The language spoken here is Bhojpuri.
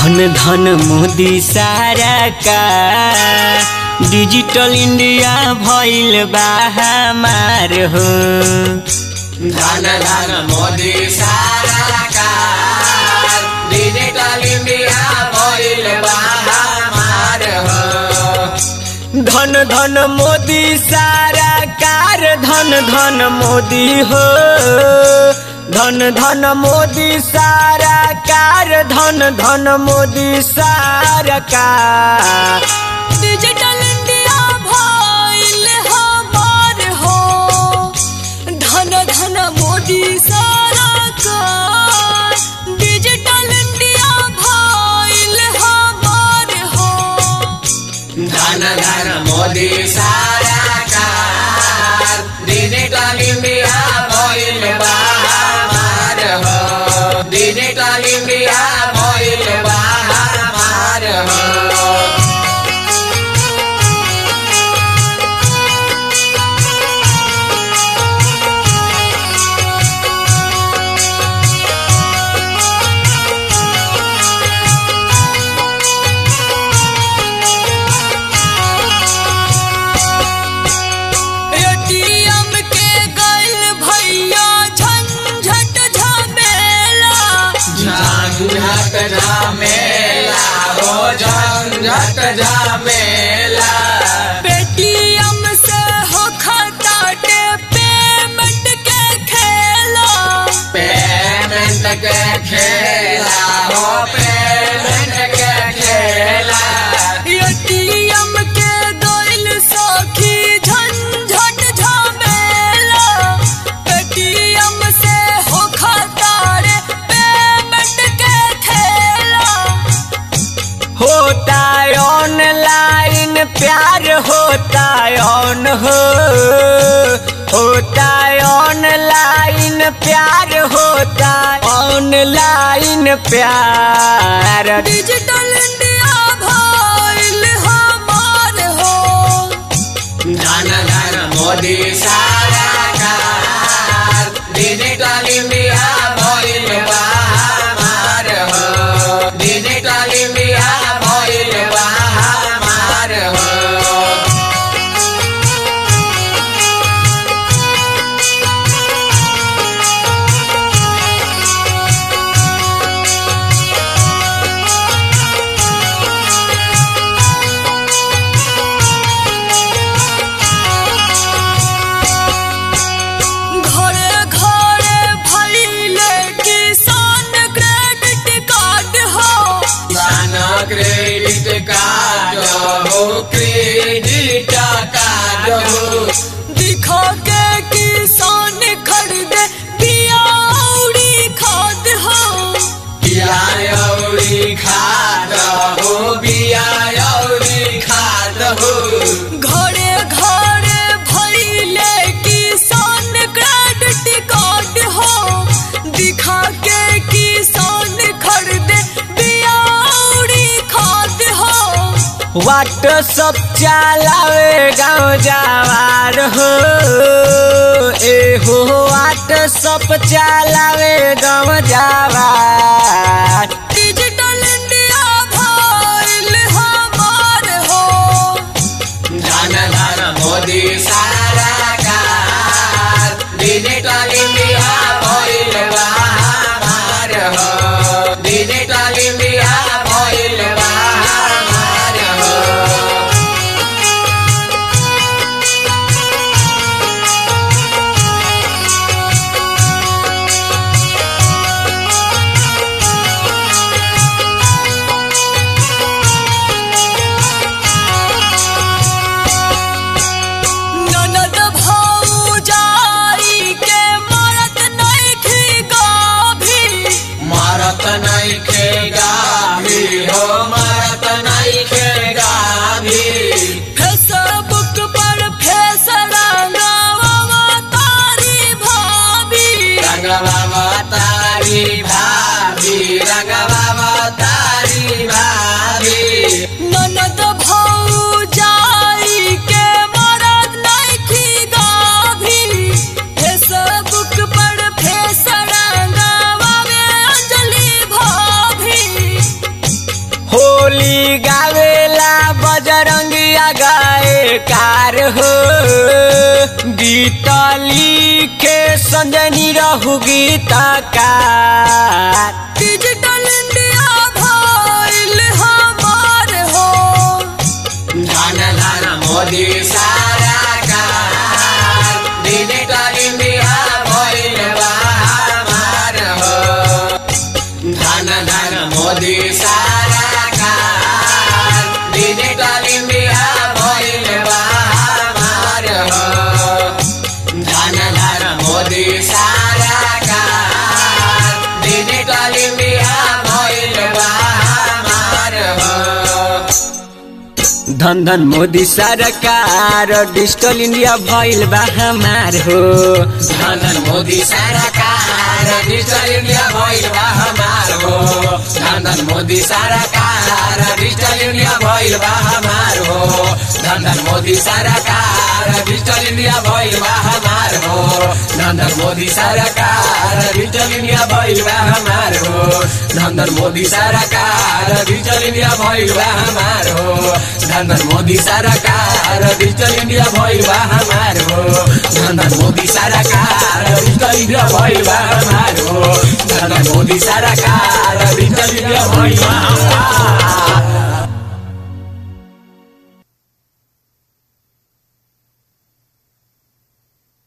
धन धन मोदी सारा का डिजिटल इंडिया भइल बा हमार हो धन धन मोदी सारा का डिजिटल इंडिया भइल बा हमार हो धन धन मोदी सारा कार धन धन मोदी हो धन धन मोदी सारा कार धन धन मोदी सारा कार डिजिटल इंडिया भइल हमार हो धन धन मोदी सरकार डिजिटल इंडिया भइल हमार हो धन धन मोदी सारा का डिजिटल इंडिया भइल बा हमार हो डिजिटल इंडिया भइल बा हमार हो एटीएम के गइल भैया झंझट झमेला झंझट झमेला हो झंझट झमेला पेटीएम से हो खताटे पेमेंट के खेला पेमेंट के खेला हो पेमेंट के खेला एटीएम के गइल सखी झंझट झमेला पेटीएम से हो खतारे पेमेंट के खेला होता ऑनलाइन प्यार होता ऑन हो होता ऑनलाइन प्यार होता ऑनलाइन प्यार डिजिटल इंडिया भइल हमार हो धन धन मोदी सारा कार डिजिटल इंडिया भइल बा हमार हो डिजिटल इंडिया भइल बा हमार हो घरे घरे भइले किसान क्रेडिट कार्ड हो किसान क्रेडिट कार्ड हो क्रेडिट कार्ड हो दिखा के किसान खरीदे बिया औरी खाद हो बिया औरी खाद हो बिया औरी खाद हो घरे घरे भइले किसान क्रेडिट कार्ड हो दिखा के किसान खरीदे बिया औरी खाद हो व्हाट्सअप चलावे गाँव जवार हो ए हो व्हाट्सअप चलावे गाँव जवार डिजिटल इंडिया भइल हमार हो धन धन मोदी सारा कार डिजिटल इंडिया भइल बा हमार हो डिजिटल इंडिया भइल बा हमार हो गाए कार हो गीत लिखे संजनी रहू गीतकार डिजिटल इंडिया भइल हमार हो धन धन मोदी सारा कार डिजिटल इंडिया भइल बा हमार हो धन धन मोदी सारा कार डिजिटल इंडिया भइल बा हमार हो धन धन मोदी सारा कार डिजिटल इंडिया भइल बा हमार हो धन धन मोदी सरकार डिजिटल इंडिया भइल बा हमार हो धन धन मोदी सरकार डिजिटल इंडिया भइल बा हमार हो धन धन मोदी सरकार डिजिटल इंडिया भइल बा हमार हो धन धन मोदी सरकार डिजिटल इंडिया भइल बा हमार हो धन धन मोदी सरकार डिजिटल इंडिया भइल बा हमार हो धन धन मोदी सरकार डिजिटल इंडिया भइल बा हमार हो धन धन मोदी सरकार डिजिटल इंडिया भइल बा हमार हो धन धन मोदी सरकार डिजिटल इंडिया भइल बा हमार हो धन धन मोदी सरकार डिजिटल